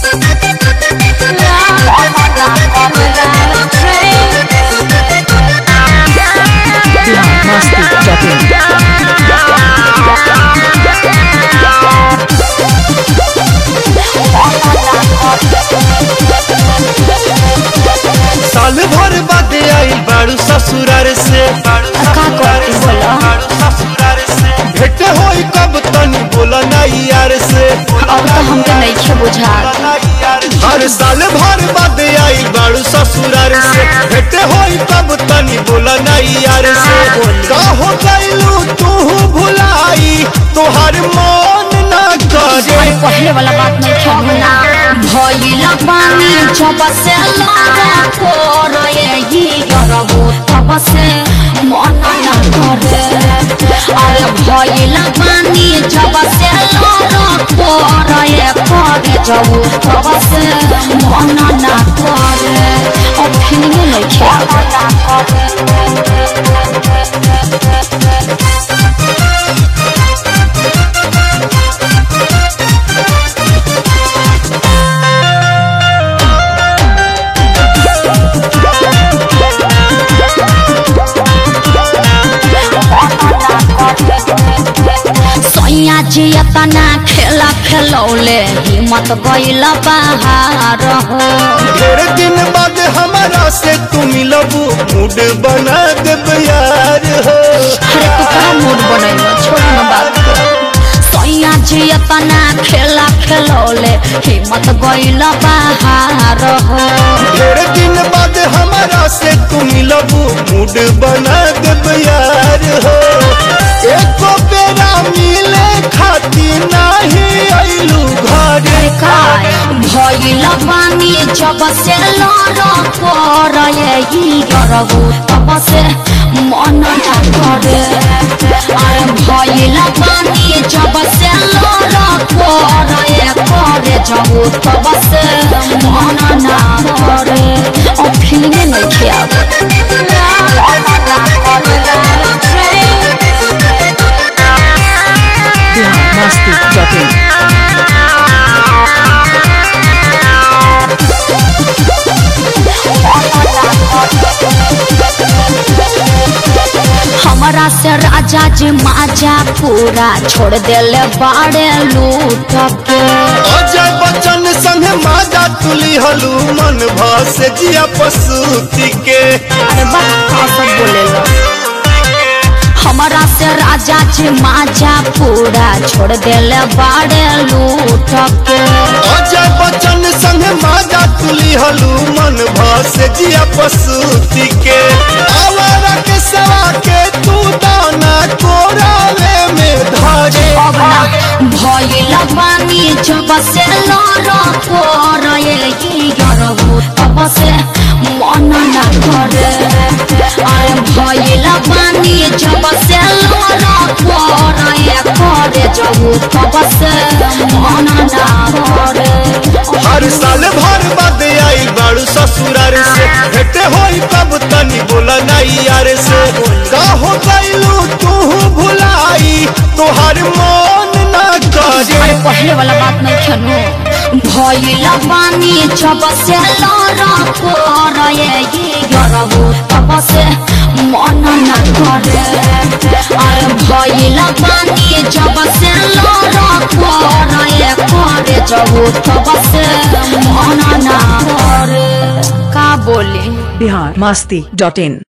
biharmasti.in साल भर बाद आई बाड़ू ससुरार से बाड़ू का करती बोला? बाड़ू ससुरार से भेट होई कब तनी बोला नहीं यार से अब तो हमके नइखे बुझात हर साल भर बाद आई बाड़ू ससुरार से भेट होई कब तनी बोला नहीं यार से का हो गइलू तू भुलाई तोहर मन ना करे अरे पहले वाला बात नहीं खेलना भइल पानी जब से लगा कोर ये करबो तब से मन न करे अरे भइल पानी जब से लगा कोर ये करे जाऊ तब से मन न करे अब फिल्म नहीं सैया जी तना खेला खेलौले हिम्मत गइल बाहर हो ढेर दिन बाद हमारा से तू मिलबू मूड बना देब यार हो अरे तू कहाँ मूड बनैलो छोड़ न बात सैया जी तना खेला खेलौले हिम्मत गइल बाहर हो ढेर दिन बाद हमारा से तू मिलबू मूड बना देब यार हो एको बेरा मिले खातिर नहीं अइलू घरे अरे काय भइल पानी जब से लर कर ये करबू तब से मन न करे अरे भइल पानी जब से लर कर ये करे जाऊ तब से मन न करे और फिल्म नहीं खियाब biharmasti.in हमरा से राजा जी माजा पूरा छोड़ देले बाड़े लूट के अजय बच्चन संग माजा तुली हलू मन भस जिया पसूती के अरे बस का सब बोलेला हमरा से राजा जी माजा पूरा छोड़ देले बाड़े लूट के अजय बच्चन संग माजा तुली हलू मन भस जिया पसूती के आवारा के सवा के तू दाना कोरावे में धारे अब ना भइल पानी जब से लर कर ये गरबू तब से मन न करे अरे भइल पानी जब से लर कर ये करे जाऊ तब से मन न करे हर साल भर बाद आई बाड़ू ससुरार से भेटे होई कब तनी बोला नहीं यार से का हो गइलू तू भुलाई तोहर मन ना करे अरे पहले वाला बात नहीं खेलू भइल पानी जब से लर कर ये गरबू तब से मन न करे अरे भइल पानी जब से लर कर ये करे जाऊ तब से मन न करे का बोली biharmasti.in